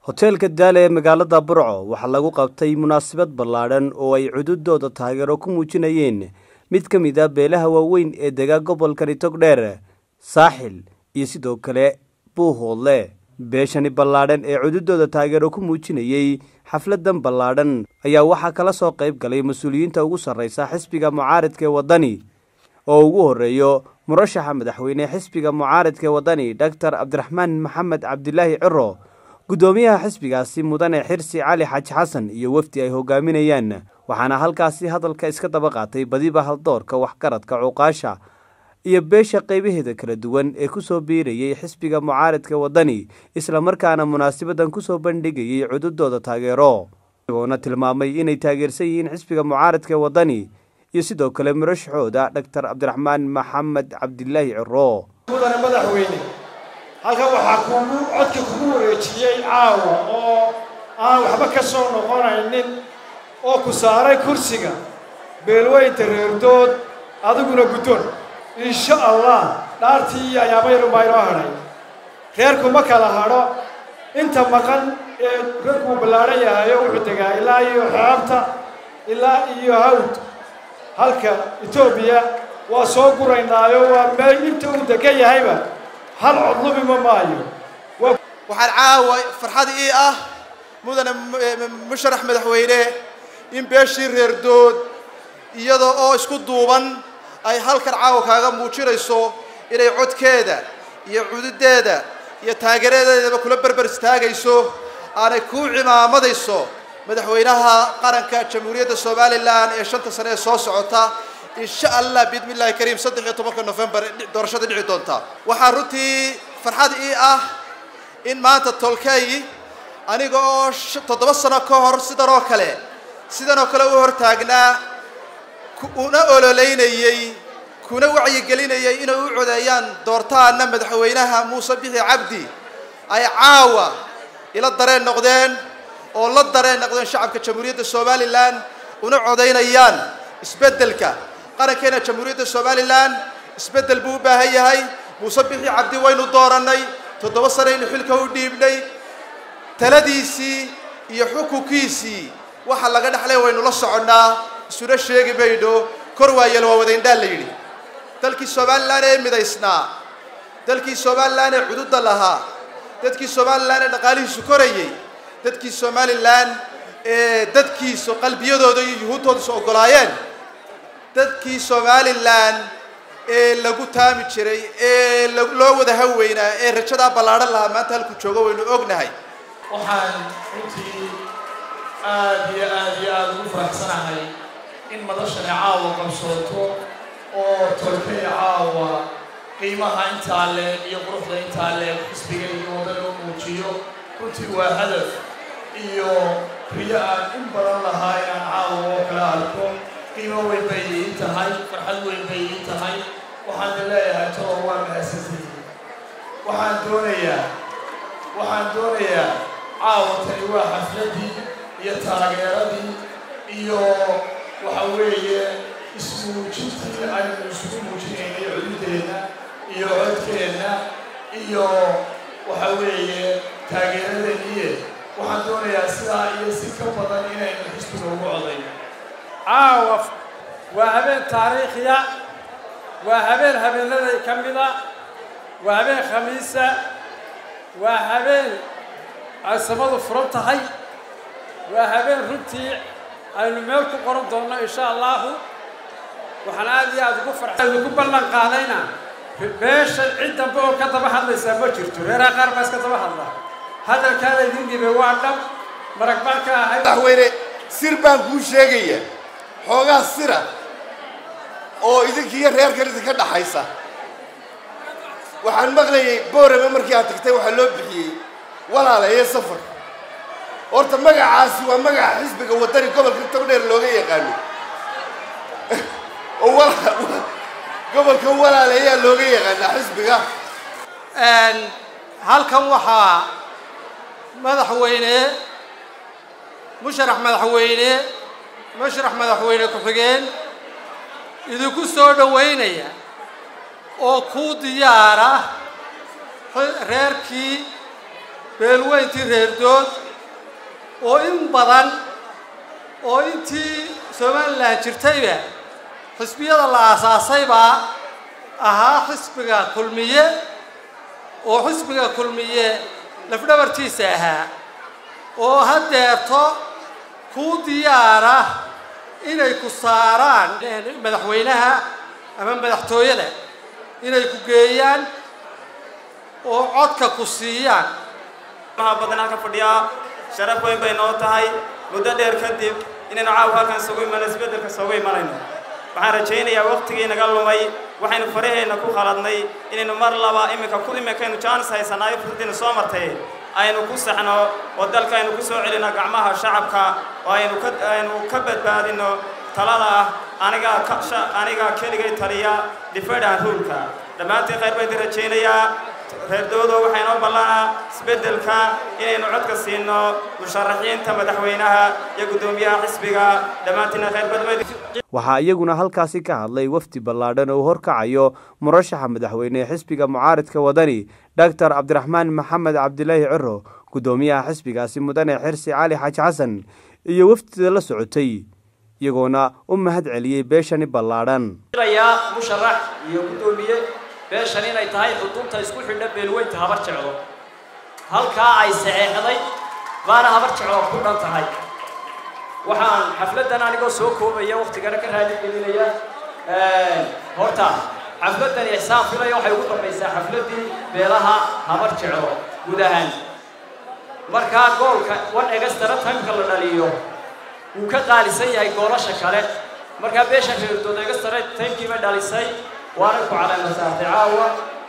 hoteelka daale ee magaalada burco waxaa lagu qabtay munaasabad ballaadhan oo ay cududooda taageero ku muujinayeen mid ka mid a beelaha waaweyn ee dega gobolkani togdheer saaxil iyo sidoo kale buuhoodle beeshani ballaadhan ee cududooda taageero ku muujinayey xafladan ballaadhan ayaa waxaa kala soo qayb galay mas-uuliyiinta ugu sarreysa xisbiga mucaaridka ee waddani oo ugu horreeyo murashaxa madaxweyne xisbiga mucaaridka ee waddani doctor cabdiraxmaan maxamed cabdilaahi ciro guddoomiyaha xisbigaasi mudane xirsi cali xaaji xasan iyo wafdi ay hogaaminayaan waxaana halkaasi hadalka iska daba qaatay badiba haldoorka waxgaradka cuqaasha iyo beesha qaybaheeda kala duwan ee kusoo biirayay xisbiga mucaaridka waddani islamarkaana munaasabadan kusoo bandhigayay cududooda taageero igoona tilmaamay inay taageersan yihiin xisbiga mucaaridka waddani iyo sidoo kale murashaxooda doctor cabdiraxmaan maxamed cabdilaahi ciro mudane madaxweyne halkan waxaa kuugu codka kugu wareejiyey caawa oo aan waxba ka soo noqonaynin oo ku saaray kursiga beelweynta reerdood adiguna guddoon insha allah dhaartii iyo ayaamayrumaa inoo hadhay reerku ma kala hadho inta maqan ee reerkuu ballaadhan yahayo wuxuu degaa ilaa iyo xeebta ilaa iyo hawd halka etoobiya waa soo guraynaayo waa meel inta uu degan yahayba hal codlubima maayo waxaan caawa farxad ii ah mudane musharax madaxweyne in beeshii reerdood iyada oo isku duuban ay halkan caawa kaaga muujinayso inay codkeeda iyo cududeeda iyo taageeradeedaba kula berber istaagayso aanay kuu cimaamadayso madaxweynaha qaranka jamhuuriyadda somalilan ee shanta sane ee soo socota insha allah biidmi illahi kariim saddex iyo tobanka novembar doorashada dhici doonta waxaa runtii farxad ii ah in maanta tolkey aniga oo toddoba sano ka hor sidan oo kale sidan oo kale u hortaagnaa una ololeynayey kuna wacyigelinayay inay u codeeyaan doortaana madaxweynaha muuse bixi cabdi ay caawa ila dareen noqdeen oo la dareen noqdeen shacabka jamhuuriyadda somalilan una codaynayaan isbeddelka qarankeena jamhuuriyadda somalilan isbeddel buu u baahan yahay muuse bixi cabdi waynu doorannay toddoba sanaynu xilka u dhiibnay taladiisii iyo xukunkiisii waxa laga dhexlay waynu la soconnaa isuna sheegi mayno kor waayeel waa wadaindhaan la yidhi dalkii somalilan ee midaysnaa dalkii somalilan ee cududda lahaa dadkii somalilan ee dhaqaalihiisu korayay dadkii somalilan ee dadkiisu qalbiyadooda iyo yuhuuddoodasu oggolaayeen dadkii somalilan ee lagu taami jiray ee loo wada haweynaa ee rajadaa ballaadhan lahaa maanta halku joogo waynu ognahay waxaan runtii aad iyo aad iyo aada ugu faraxsanahay in madashani caawa qabsooto oo tolkay caawa qiimaha intaa leeg iyo quruxda intaa leeg xisbiga iyo waddan loo muujiyo runtii waa hadaf iyo riyo aan in badan lahaa inaan caawa oo kala arko qiimo weyn bay ii tahay farxad weyn bay ii tahay waxaan leeyahay tolo waa mahadsantihiin waxaan doonayaa waxaan doonayaa caawa tani waa xafladii iyo taageeradii iyo waxa weeye ismuujintii aynu isugu muujinaynay cududeenna iyo codkeenna iyo waxa weeye taageeradeeniye waxaan doonayaa sidaa iyo si ka badan inaynu xisbiga ugu codayno caawa waa habeen taariikhiya waa habeen habeenaday ka mida waa habeen khamiisa waa habeen ay samadu furan tahay waa habeen runtii aynu meel ku qoran doonno insha allahu waxaan aad iyo aada ugu farxay ugu ballan qaadayna beeshan cid dambe oo ka daba hadlaysaa ma jirto reeraha qaar baa iska daba hadla hadalkaada idin dhibay waa dhab marag baan ka ahay madaxweyne sir baan kuu sheegaya xoogaa sira oo idinkiiyo reerkan idinka dhaxaysa waxaan maqlayay boorame markii aad tagtay waxaa loo bixiyey walaalaye safar horta magacaasi waa magaca xisbiga waddani gobolka togdheer looga yaqaano oo gobolka walaalayaa looga yaqaanaa xisbiga halkan waxaa madaxweyne musharax madaxweyne musharax madaxweyne ku-xigeen idinku soo dhowaynaya oo kuu diyaara reerkii beelweyntii reerdood oo in badan oo intii somalilan jirtayba xisbiyada la aasaasay baa ahaa xisbiga kulmiye oo xisbiga kulmiye lafdhabartiisa ahaa oo haddeerto kuu diyaara inay ku saaraan madaxweynaha ama madaxtooyada inay ku geeyaan oo codka ku siiyaan maha badan halkan fadhiyaa sharaf weyn bay noo tahay muddo dheer kadib inaynu caawa halkan isugu imanno isbeddelka isugu imanayno waxaan rajaynayaa waqtigii naga lumay waxaynu faraheenna ku khaladnay inaynu mar laba iminka ku iminkaynu jaanis haysanaayo furdiina soo martay aynu ku saxno oo dalka aynu ku soo celino gacmaha shacabka oo aynu ka aynu ka badbaadino talada ah anigaa ka anigaa keligay taliya difadhan ruulka dhammaantiin khayr baan idin rajaynayaa reerdoodo waxaa inoo ballanaa isbeddelka inaynu codka siino musharaxiinta madaxweynaha iyo guddoomiyaha xisbiga dhammaantiina khayr badmayd waxaa iyaguna halkaasi ka hadlay wafdi ballaadhan oo horkacayo murashaxa madaxweyne ee xisbiga mucaaridka wadani doctor cabdiraxmaan maxamed cabdilaahi ciro guddoomiyaha xisbigaasi mudane xirsi cali xaaji xasan iyo wafdida la socotay iyagoona u mahad celiyey beeshani ballaadhan musharax iyo guddoomiye beeshan inay tahay xudunta isku xidha beelweynta habar jeclo halkaa ay saxeexday baana habar jeclo ku dhan tahay waxaan xafladdan anigoo soo koobaya waktigana ka raali gelinaya horta xafladdan ixsaan filaya waxay ugu dambaysaa xafladdii beelaha habar jeclo guud ahaan markaa goolka one egastara timeka la dhaliyo wuu ka qaalisan yahay goolasha kale markaa beeshan reerdood egastara timekiiba dhalisay waana ku caleema saartay caawa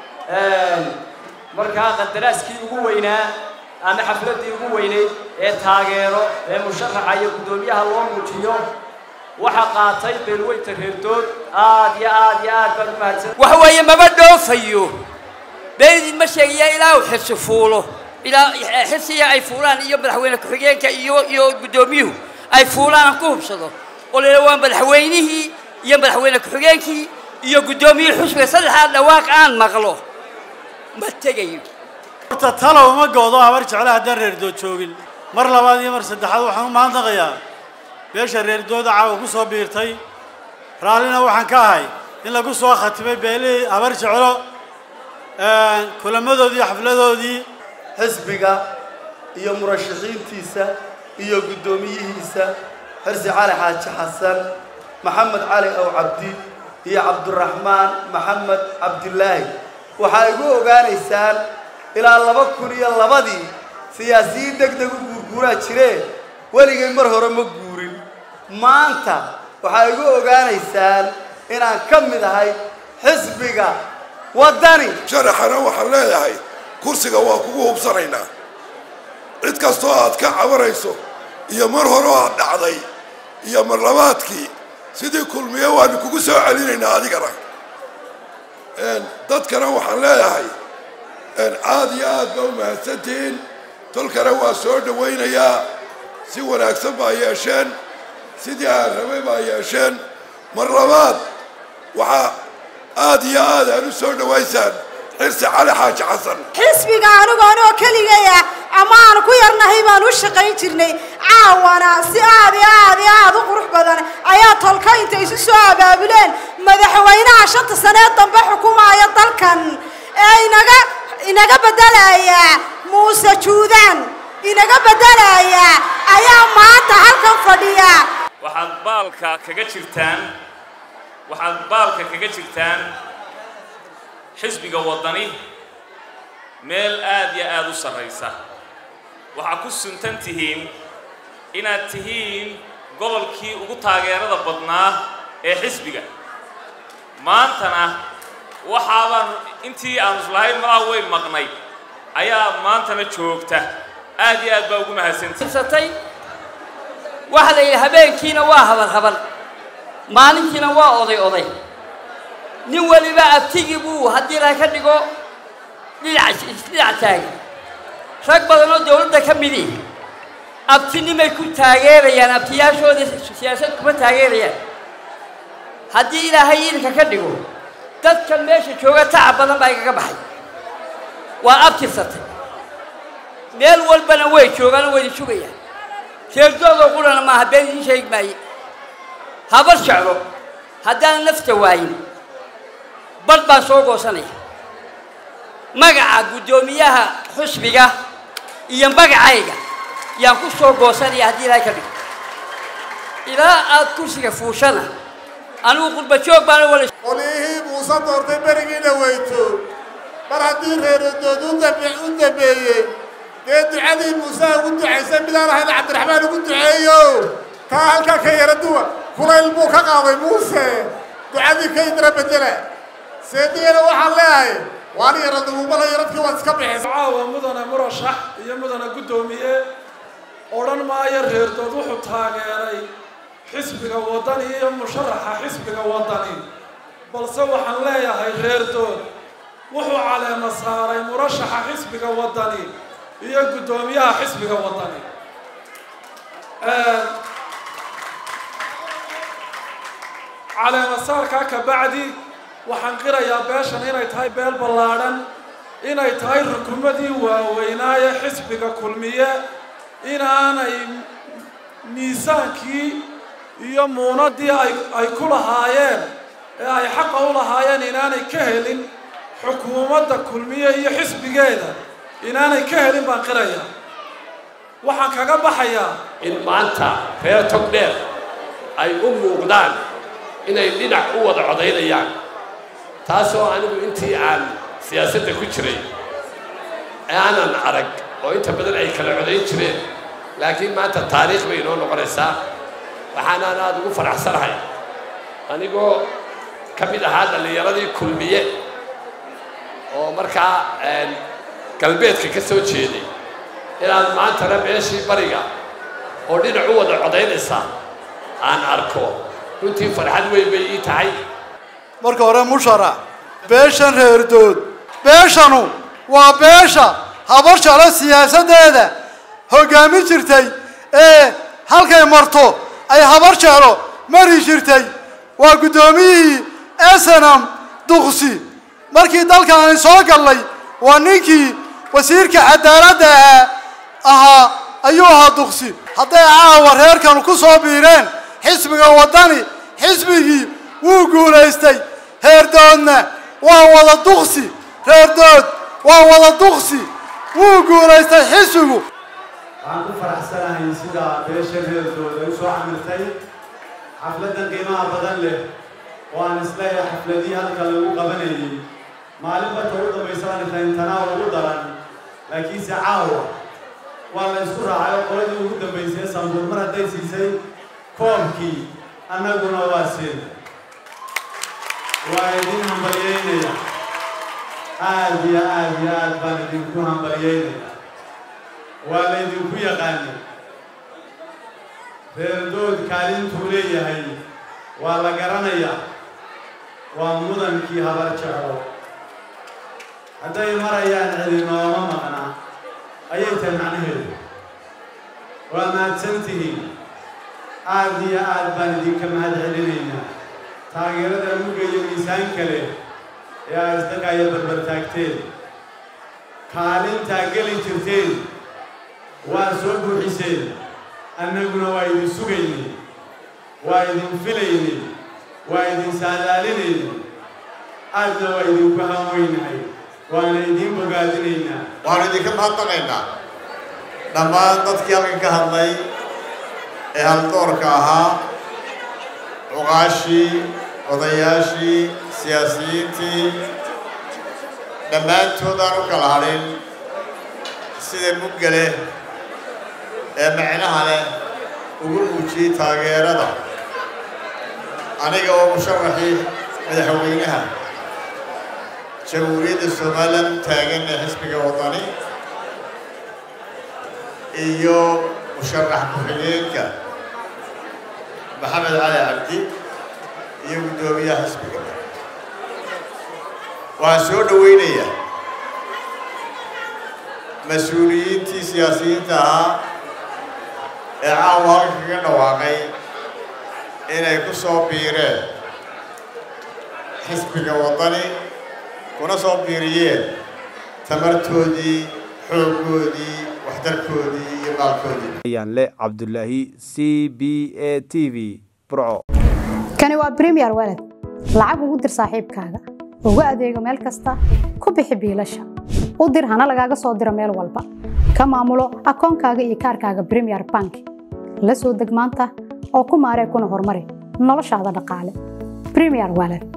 markaa qadaraaskii ugu weynaa ama xafladdii ugu weynayd ee taageero ee musharaxa iyo guddoomiyaha loo muujiyo waxaa qaatay beelweynta reerdood aad iyo aad iyo aad baad u mahadsan waxa weeye maba dhoofayo beelidin ma sheegaya ilaa uu xirsi fuulo ilaa xirsiga ay fuulaan iyo madaxweyne ku-xigeenka iyo iyo guddoomiyuhu ay fuulaan aan ku hubsado oo leela waa madaxweynihii iyo madaxweyne ku-xigeenkii iyo guddoomiyihii xusbiga saddexdaa dhawaaq aan maqlo ma tegayo horta talow ma goodo habar jecla haddaan reerdood joogin mar labaad iyo mar saddexaad waxaan u mahadnaqayaa beesha reerdooda caawa ku soo biirtay raallina waxaan ka ahay in lagu soo khatimay beelihii habar jeclo kulamadoodii xafladoodii xisbiga iyo murashaxiintiisa iyo guddoomiyihiisa xirsi cali xaaji xasan maxamed cali ow cabdi iyo cabduraxmaan maxamed cabdilaahi waxaa igu ogaanaysaan ilaa laba kun iyo labadii siyaasiyiin deg deg u guurguuraa jiree weligay mar hore ma guurin maanta waxaa igu ogaanaysaan inaan ka mid ahay xisbiga waddani sharaxana waxaan leeyahay kursiga waa kugu hubsanaynaa cid kastoo aad ka cabanayso iyo mar horeo aad dhacday iyo mar labaadkii sidii kulmiye waanu kugu soo celinaynaa adigana dadkana waxaan leeyahay aad iyo aad baa u mahadsantihiin tolkana waa soo dhawaynayaa si wanaagsan baa yeesheen sidii aan rabay baa yeesheen mar labaad waxaa aad iyo aad aan u soo dhawaysaan xirsi cali xaaji xasan xisbiga anigu anoo keligaya ama aan ku yarnahay baan u shaqayn jirnay caawana si aad iyo aad iyo aad u qurux badan ayaa tolka inta isu soo abaabuleen madaxweynaha shanta sanee dambe xukumaaya dalkan ee inaga inaga beddelaya muuse juudaan inaga beddelaya ayaa maanta halkan fadhiya waxaad baalka kaga jirtaan waxaad baalka kaga jirtaan xisbiga waddani meel aad iyo aada u sarraysa waxaa ku suntan tihiin inaad tihiin gobolkii ugu taageerada badnaa ee xisbiga maantana waxaabaan intii aanu islahayn malaha way maqnay ayaa maantana joogta aad iyo aad baa ugu mahadsantihi waxa la yidhi habeenkiina waa habal habal maalintiina waa oday oday nin weliba abtigii buu haddii la ka dhigo dhinac dhinac taagan rag badan oo dawladda ka midi abtinimay ku taageerayaan abtiyaashooda siyaasad kuma taageerayaan haddii ilaahay idinka ka dhigo dadkan meesha jooga tacab badan baa igaga baxay waa abtirsatay meel walbana way joogaan oo waydin sugayaan reerdoodoo qurana maaha been idiin sheegi maaye habar jeclo haddaan nafta waayin badh baan soo goosanaya magaca guddoomiyaha xusbiga iyo magacayga yaan ku soo goosanaya haddii ilaahay ka dhigo ilaa aad kursiga fuushana anigu qurba joog baana wala qolihii muuse doortay berigii dhaweyto mar haddii reeradood u dambe- u dambeeyey dee ducadii muuse ugu ducaysay midaan ahayn cabdiraxmaan ugu duceeyo taa halkaa ka yara duwa kulayl buu ka qaaday muuse ducadii ka idra bedela seedigana waxaan leeyahay waan yara duubala yaradkii waad iska bixisay caawa mudane murashax iyo mudane guddoomiye odhan maayo reerdood wuxuu taageeray xisbiga waddani iyo musharaxa xisbiga waddani balse waxaan leeyahay reerdood wuxuu caleema saaray murashaxa xisbiga waddani iyo guddoomiyaha xisbiga waddani caleema saarkaa ka bacdi waxaan qirayaa beeshan inay tahay beel ballaadhan inay tahay rukumadii waaweynaaye xisbiga kulmiye inaanay miisaankii iyo muunadii ay ay ku lahaayeen ee ay xaqa u lahaayeen inaanay ka helin xukuumadda kulmiye iyo xisbigeeda inaanay ka helin baan qirayaa waxaan kaga baxayaa in maanta reer togdheer ay u muuqdaan inay dhinac u wada codaynayaan taasoo anigu intii aan siyaasadda ku jiray aanan arag oo inta badan ay kala codayn jireen laakiin maanta taariikh bay inoo noqonaysaa waxaanaan aada ugu faraxsanahay anigoo ka mid ahaa dhallinyaradii kulmiye oo markaa galbeedka ka soo jeeday inaan maantana meeshii bariga oo dhinac u wada codaynaysa aan arko runtii farxad weyn bay ii tahay marka hore mushara beeshan reerdood beeshanu waa beesha habar jeclo siyaasaddeeda hoggaamin jirtay ee halkay marto ay habar jeclo mari jirtay waa guddoomiyihii esenam duqsi markii dalkaani soo gallay waa ninkii wasiirka cadaaladda ahaa ayuu ahaa duqsi hadday caawa reerkanu ku soo biireen xisbiga waddani xisbigii wuu guulaystay reerdoodna waa wada duqsi reerdood waa wada duqsi wuu guulaystay xisbigu waxaan ku faraxsanahay sida beesha reerdood ay u soo camirtay xafladdan qiimaha badan leh oo aan isleeyahay xafladihii halka lagu qabanayay maalin barka ugu dambaysa aan islayn tanaa ugu daran laakiinse caawa waa la isku raacay oo qoladii ugu dambaysay sanbuur mar hadday siisay koobkii annaguna waa siin waa idin hambalyeynaya aad iyo aad iyo aad baan idinku hambalyeynaya waa laydinku yaqaanay reerdood kaalintuu leeyahay waa la garanayaa waa mudankii habar jeclo hadday marayaan cidi nooma maqnaa ayay tahay macnaheedu waa mahadsantihiin aad iyo aad baan idinka mahad celinaynaa taageerada mugga iyo miisaan kale ee aad isdhaqaya barbar taagteen kaalintaa geli jirteen waa soo buuxiseen annaguna waa idin sugaynay waa idin filaynay waa idin saadaalinaynay aadna waa idinku hanweynahay waana idiin bogaadinaynaa waxaanu idinka mahadnaqaynaa dhammaan dadkii halkan ka hadlay ee haldoorka ahaa cuqaashii odayaashii siyaasiyiintii dhammaantood aan u kala hadhin sida mugga leh ee macnaha leh ugu muujiyey taageerada aniga oo musharaxii madaxweynaha jamhuuriyadda somalilan taagan ee xisbiga waddani iyo musharax ku-xigeenka maxamed cali cabdi iyo guddoomiyaha xisbiga waxaan soo dhoweynayaa mas-uuliyiintii siyaasiyiinta ahaa ee caawa halka kaga dhawaaqay inay ku soo biireen xisbiga waddani kuna soo biiriyeen tamartoodii xooggoodii waxtarkoodii iyo maalkoodii ayaanle cabdulaahi c b a t v burco kani waa premier walad lacag ugu dir saaxiibkaaga ugu adeego meel kasta ku bixi biilasha u dir hana lagaaga soo diro meel walba ka maamulo akoonkaaga iyo kaarkaaga premier bank la soo deg maanta oo ku maaree kuna horumari noloshaada dhaqaale premier walad